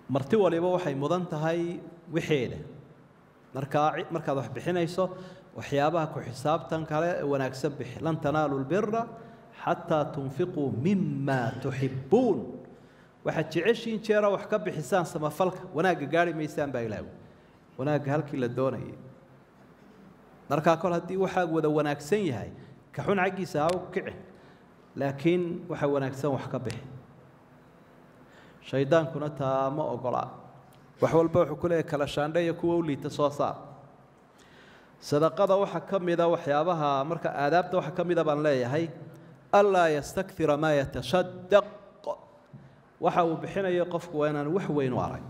marti waliba waxay mudan tahay wixeeda markaa markaad wax bixinayso waxyaabaha ku xisaabtan kale ee wanaagsan bixi lan tanaalu lbira xataa tunfiquu mima tuxibuun waxaad jeceshiin jeera wax ka bixisaan samafalka wanaagga gaari maysaan baa ilaahu wanaagga halkii la doonayay markaa kol haddii waxaa wada wanaagsan yahay ka xun xaggiisa ha u kici laakiin waxa wanaagsan wax ka bixi shaydaankuna taa ma ogola wax walba wuxuu ku leeyahy kala shaandhe iyo kuwa u liita soo saar sadaqada waxaa ka mida waxyaabaha marka aadaabta waxaa ka mida baan leeyahay anlaa yastakira maa yatashadaq waxa uu bixinayo qofku waa inaan wax weyn u arag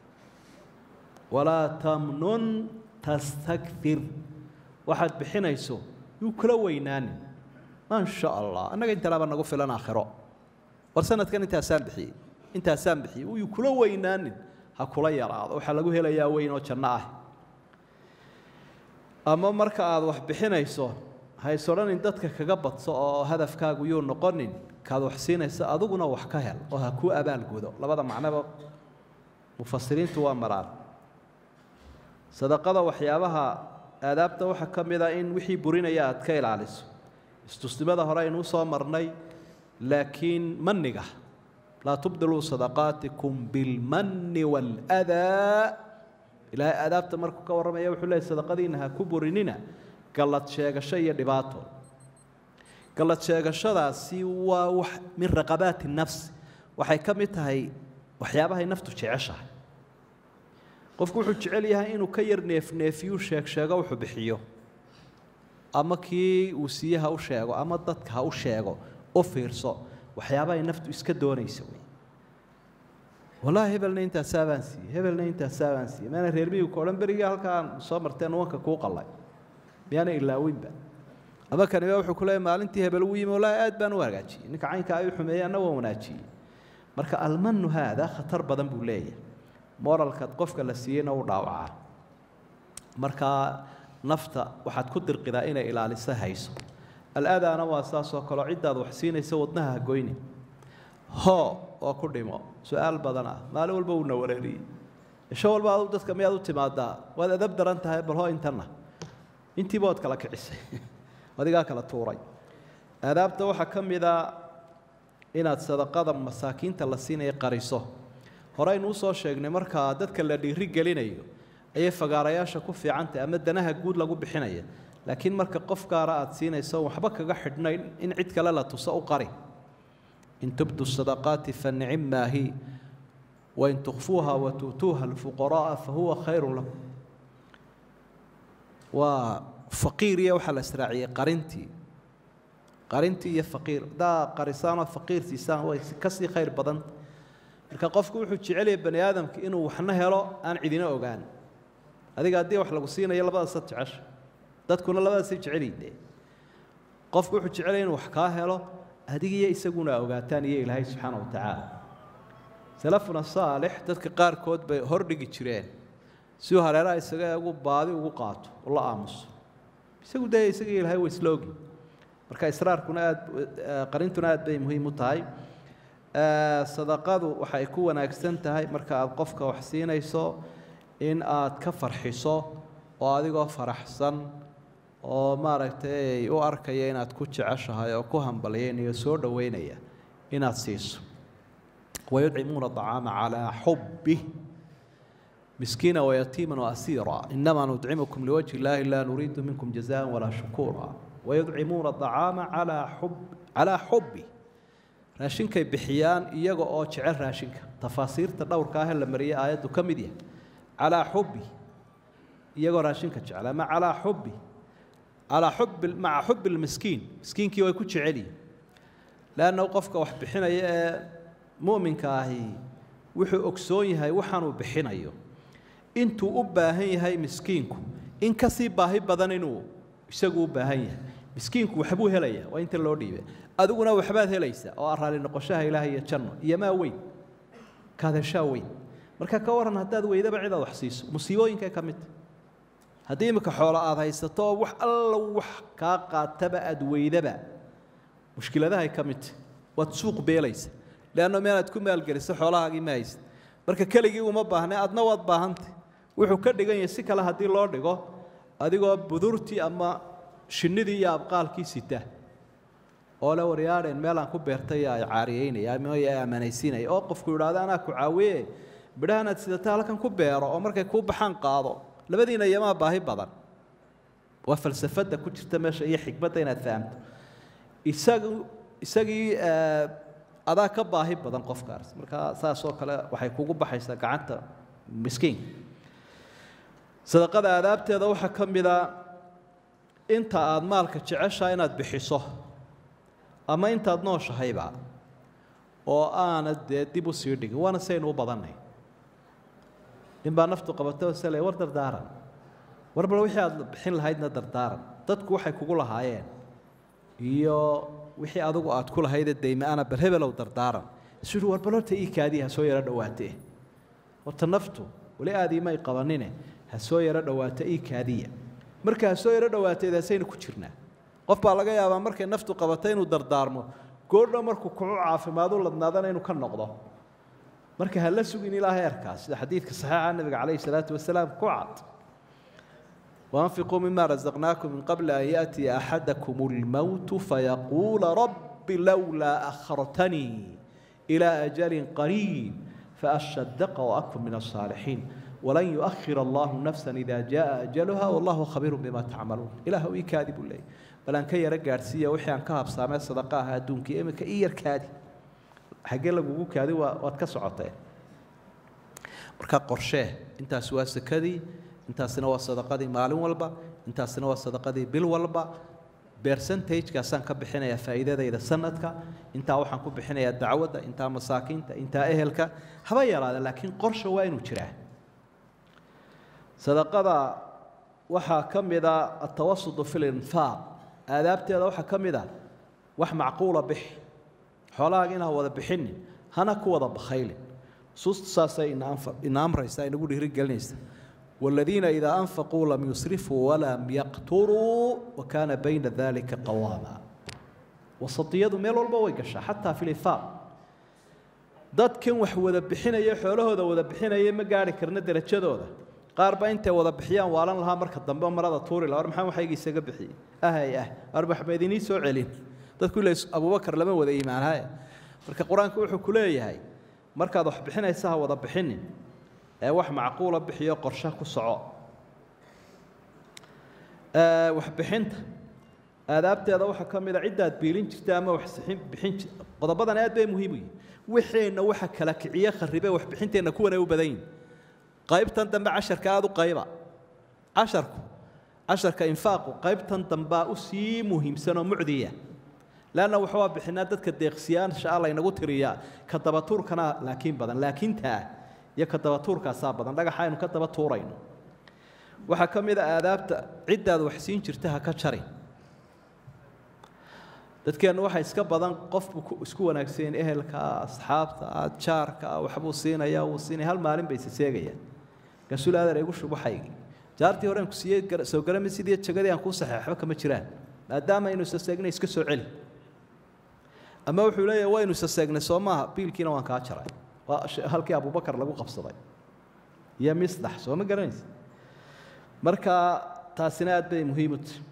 walaa tamnun tastakir waxaad bixinayso yuu kula weynaanin maa sha allah annaga intalaaba nagu filan aakhiro war sanadkan intaasaan bixiyey intaasaan bixiyey uyuu kula weynaanin ha kula yaraado waxaa lagu helayaa weyn oo janno ah ama marka aad wax bixinayso hays odhanin dadka kaga badso oo hadafkaagu yuu noqonin kaad wax siinayso adiguna wax ka hel oo ha kuu abaalgudo labada macnoba mufasiriintu waa maraan sadaqada waxyaabaha aadaabta waxaa ka mid a in wixii burinaya aad ka ilaaliso istusnimada hore aynuu soo marnay laakiin maniga laa tubdiluu sadaqaatikum bilmanni waaladaa ilaahay aadaabta markuu ka warramaya wuxuu leeyay sadaqadiina ha ku burinina gallad sheegasho iyo dhibaato gallad sheegashadaasi waa wax min raqabaati nafsi waxay ka mid tahay waxyaabahay naftu jeceshahay qofku wuxuu jecel yahay inuu ka yar neefneefiyuu sheeg sheego wuxuu bixiyo ama kii uu siiye ha u sheego ama dadka ha u sheego u fiirso waxyaabahay naftu iska doonaysa wey wallaahi hebelna intaasaa baan siiyey hebelna intaasaa baan siiyey maana reer miyigu odhan berigii halkaan soo marteen wanka kuu qallay miyaana ilaawinba ama kaniba wuxuu ku leeyahy maalintii hebel uu yimi wallaahi aad baan u hagaajiyey ninka caynka ayuu xumeeyey anna waan wanaajiyey marka almanu haada khatar badan buu leeyahay moralkaad qofka la siiyeyna u dhaawacaa markaa nafta waxaad ku dirqidaa inay ilaaliso hayso al-adaana waa saasoo kaleo ciddaad wax siinaysa wadnaha ha goyni hoo oo ku dhimo su-aal badan ah maalin walba uuna wareeriyey isho walba adu dadka miyaad u timaadaa waad adab daran tahay bal hoo intanna intiiba waad kala kicisay adigaa kala tuuray aadaabta waxaa ka mida inaad sadaqada masaakiinta la siinaya qariso horeynu usoo sheegnay markaa dadka la dhiiri gelinayo ayay fagaarayaasha ku fiicantahy ama danaha guud lagu bixinaya laakiin marka qof gaara aad siinayso waxba kaga xidhnayn in cid kale la tuso u qari in tubdu sadaqaati fanicim maahi wain tukfuuha watuutuuha alfuqara'a fahuwa khayru lakum waa faqiir iyo waxaa la israaciyey qarintii qarintii iyo faqiir haddaa qarisaanoo faqiir siisaan way kasii khayr badan marka qofku wuxuu jecelyahay bani aadamka inuu waxna helo aan cidina ogaan adiga haddii wax lagu siinayo labadaasad jecesha dadkuna labadaasay jecelyiinde qofku wuxuu jecelaya inuu wax kaa helo adigiyo isaguna ogaataan iyo ilaahay subxaana wa tacaala salafuna saalix dadka qaarkood bay hordhigi jireen si uu hareeraha isaga eegu baadi ugu qaato oo la aamuso isagu dee isagii ilahay wa isla ogi marka israarkuna aad qarintuna aad bay muhiim u tahay sadaqadu waxay ku wanaagsan tahay marka aad qofka wax siinayso in aad ka farxiso oo adigoo faraxsan oo maaragtay u arkaya inaad ku jeceshahay oo ku hambalyaynaya soo dhoweynaya inaad siiso wayudcimuuna acaama calaa xubbih miskiina wayatiima waasiira inamaa nudcimukum liwajhi illaahi laa nuriidu minkum jazaan walaa shukuura wayudcimuuna acaama calaa xub calaa xubbih raashinkay bixiyaan iyaga oo jecel raashinka tafaasiirta dhowrka ah ee la mariyay aayaddu ka mid yahay calaa xubbi iyagoo raashinka jecel ama calaa xubbi calaa xubbi maca xubbi lmiskiin miskiinkii way ku jecelyihin leanna qofka wax bixinaya ee mu'minka ahi wuxuu ogsoon yahay waxaanuu bixinayo intuu u baahan yahay miskiinku in kasii baahi badan inuu isagu u baahan yahay miskiinku waxbuu helaya waa inta loo dhiibay adiguna waxbaad helaysaa oo ah raali noqoshaha ilaahay iyo janno iyo maa weyn kaadashaa weyn marka ka waran haddaad weydaba cidaad wax siiso musiibooyinkay ka mid haddii imika xoolo aad haysato oo wax alla wax kaa qaataba aad weydaba mushkiladahay ka midta waad suuq beelaysa leanno meelaad ku maalgeliso xoolahaagii ma haysid marka keligii uma baahne adna waad baahantay wuxuu ka dhigan yahay si kale haddii loo dhigo adigoo budurtii ama shinnidii iyo abqaalkii sita oo le waryaadheen meelaan ku beertay ay caariyeynaya ama ay ammanaysiinaya oo qofku yidhaahdo anaa ku caawiye midhahanaad sidata halkan ku beero oo markay kuu baxaan qaado labadiina iyamaa baahi badan waa falsafadda ku jirta meesha iyo xikmadda inaad fahamto isagu isagii adaa ka baahi badan qofkaas marka saas oo kale waxay kugu baxaysaa gacanta miskiin sadaqada aadaabteeda waxaa ka mid a inta aada maalka jeceshaa inaad bixiso ama intaad nooshahayba oo aanad dee dib u sii dhigin waana saynu u badannay nin baa naftu qabatay oo sale war dardaaran war bal wixii aada bixin lahaydna dardaaran dadku waxay kugu lahaayeen iyo wixii adigu aad ku lahaydee deyma-ana bal hebelow dardaaran isu yihi war bal horta ii kaadii ha soo yaro dhowaatee horta naftu weli aadii may qabanine ha soo yaro dhowaato ii kaadiya marka ha soo yaro dhowaateedaasaynu ku jirnaa qof baa laga yaabaa markay naftu qabato inuu dardaarmo goordho markuu kucu caafimaadu ladnaadana inuu ka noqdo marka ha la sugin ilaa heerkaas sida xadiidka saxiixa nabiga calayhi salaatu wasalaam ku cad وأنفقوا مما رزقناكم من قبل أن يأتي أحدكم الموت فيقول رب لولا أخرتني إلى أجل قريب فأصدق وأكن من الصالحين ولن يؤخر الله نفسا إذا جاء أجلها والله خبير بما تعملون إله إي كاذب لي بل أن كي رجع سيا وحي أن كهب سامع صدقاها دون كي إمك إير كادي حق لك وجو كادي واتكسعته مركا قرشه أنت سواس كذي intaasina waa sadaqadii maalin walba intaasina waa sadaqadii bil walba bercentagekaasaan ka bixinayaa faa'iidadayda sanadka intaa waxaan ku bixinayaa dacwadda intaa masaakiinta intaa ehelka haba yaraada laakiin qorsha waa inuu jiraa sadaqada waxaa ka mida atawasudu fi linfaaq aadaabteeda waxaa ka mid a wax macquula bixi xoolahaaga inaa wada bixinin hana ku wada bakhaylin suustu saasay ina amraysa inagu dhiirigelinaysa والذين إذا أنفقوا لم يسرفوا ولم يقتروا وكان بين ذلك قواما وسطيadu meel walba way gashaa xataa fi lifaaq dadkan wax wada bixinaya xoolahooda wada bixinaya ma gaari karna derajadooda qaar ba intay wada bixiyaan waalan lahaa marka dambe marada tuuri laha war maxaa waxayga isaga bixiyey ahay ah war maxba idinii soo celin dadku ila abubakar lama wada iimaanhaye marka qur-aanku wuxuu ku leeyahay markaad wax bixinaysa ha wada bixinin ee wax macquula bixiyo qorshe ku soco waxbixinta aadaabteeda waxaa ka mid a ciddaad biilin jirta ama wax bixin qodobadan aad bay muhiim u yihin wixeenna waxa kala kiciye kharibe waxbixinteenna kuwanay u badan yihin qaybtan dambe casharka aada u qayba casharku casharka infaaqu qaybtan dambaa u sii muhiimsan oo mucdiya leanna waxbaa bixinaa dadka deeqsiyaasha ah laynagu tiriyaa ka dabatuurkana laakiin badan laakiintaa iyo ka daba tuurkaasaa badan dhagaxa aynu ka daba tuurayno waxaa ka mid a aadaabta ciddaad wax siin jirta ha ka jari dadkeennu waxaa iska badan qofbu isku wanaagsan ehelka asxaabta jaarka waxbuu siinaya wuu siinaya hal maalin bay isaseegayaan rasuul aadar igu shubaxaygii jaartii horeen ku siiyey soo garami sidii jagadii aan kuu saxeexba kama jiraan maadaama aynu isaseegnay iska soo celi ama wuxuu leeyahay waynu isaseegnay soo maaha biilkiina waan kaa jaray waa halkii abubakar lagu qabsaday iyo misdax soo ma garanaysa marka taasina aad bay muhiim u tahay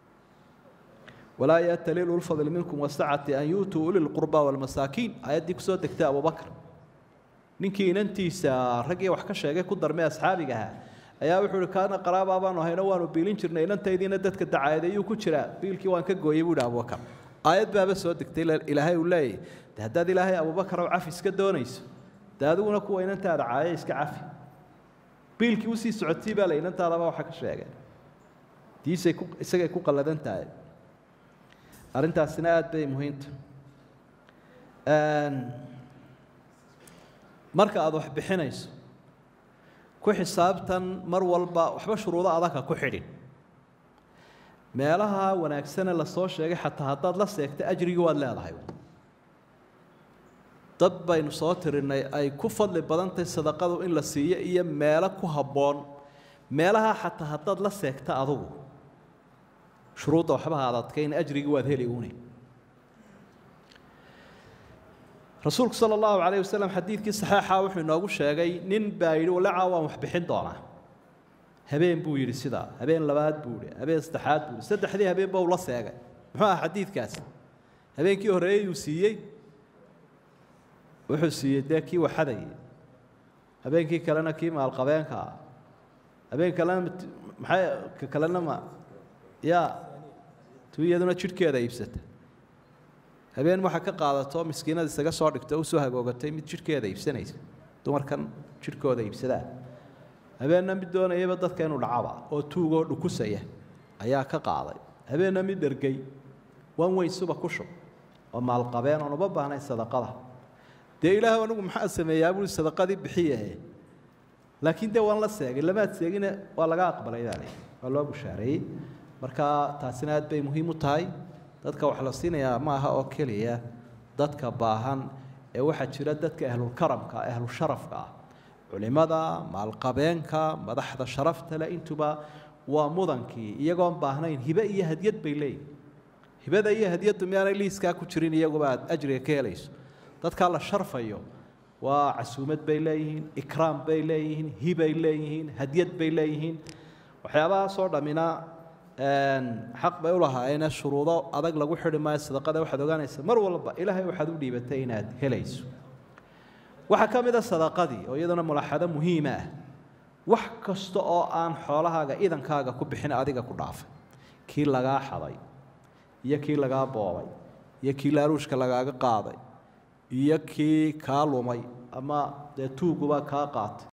walaa yatali ulfadli minkum wasacati an yuutuu uli lqurba walmasaakiin ayaddii kusoo degtay abubakar ninkii inantiisa raggii wax ka sheegay ku darmay asxaabiga ahaa ayaa wuxuu ihi kaana qaraabaa baanu hayno waanu biilin jirnay inantaydiina dadka dacaadeeyuu ku jiraa biilkii waan ka gooyey buu ihi abubakar aayad baaba soo degtay ilaahay uu leeyahy de haddaad ilaahay abubakar oo cafi iska doonayso de adiguna kuwa inantaada caaya iska cafi biilkii usii socotii baa la inantaadaba waxa ka sheegay diisay ku isagay ku qalladan tahay arrintaasina aada bay muhiimta marka aada wax bixinayso ku xisaabtan mar walba waxba shuruudo adagka ku xidhin meelaha wanaagsane lasoo sheegay xataa haddaad la seegta ajrigii waad leedahay dad baynu soo tirinay ay ku fadli badantahay sadaqadu in la siiyo iyo meelo ku habboon meelaha xataa haddaad la seegta adugu shuruudda waxba ha adadkayn ajrigii waad heli uune rasuulku sala allahu calayh wasalam xadiidkii saxeixa wuxuu inoogu sheegay nin baa yidhi walacaa waan wax bixin doonaa habeen buu yidhi sidaa habeen labaad buu yidhi habeen saddexaad buu yidhi saddexdii habeenba uu la seegay muxuu aha xadiidkaasi habeenkii horreeyey uu siiyey wuxuu siiyey dee kii waxadayay habeenkii kalena kii maalqabeenka ah habeen kalena maxay ka kalena ma yaa tu iyaduna jidhkeeda iibsata habeen waxa ka qaadato miskiinada isaga soo dhigto o usoo hagoogatay mid jidhkeeda iibsanaysa dumarkan jidhkooda iibsadaa habeenna mid doonayaba dadka inuu dhacaba oo tuugoo dhukusaya ayaa ka qaaday habeenna mid dhergay wan weyn suba ku shub oo maalqabeen oon uba baahnayn sadaqada dee ilaah anigu maxaa sameeyaa bui sadaqadii bixiye laakiin dee waan la seegay lamaad seegine waa laga aqbalay baa lay waa loo bushaareeyey marka taasina aad bay muhiim u tahay dadka wax la siinayaa ma aha oo keliya dadka baahan ee waxaa jira dadka ahlulkaramka ahlusharafka ah culimada maalqabeenka madaxda sharafta le intuba waa mudankii iyagoon baahnayn hibe iyo hadyad bay leeyihin hibada iyo hadyaddu miyaanay liiskaa ku jirin iyaguba aad ajriga ka helayso dadkaa la sharfayo waa casuumad bay leeyihiin ikraam bay leeyihiin hibay leeyihiin hadyad bay leeyihiin waxyaabahaasoo dhammina xaq bay u lahaayeen shuruudo adag lagu xidhi maayo sadaqada waxaad ogaanaysa mar walba ilaahay waxaad u dhiibatay inaad helayso waxaa ka mid a sadaqadii oo iyaduna mulaaxado muhiima ah wax kasta oo aan xoolahaaga idankaaga ku bixin adiga ku dhaafay kii lagaa xaday iyo kii lagaa boobay iyo kii laaruushka lagaaga qaaday iyo kii kaa lumay ama dee tuuguba kaa qaatay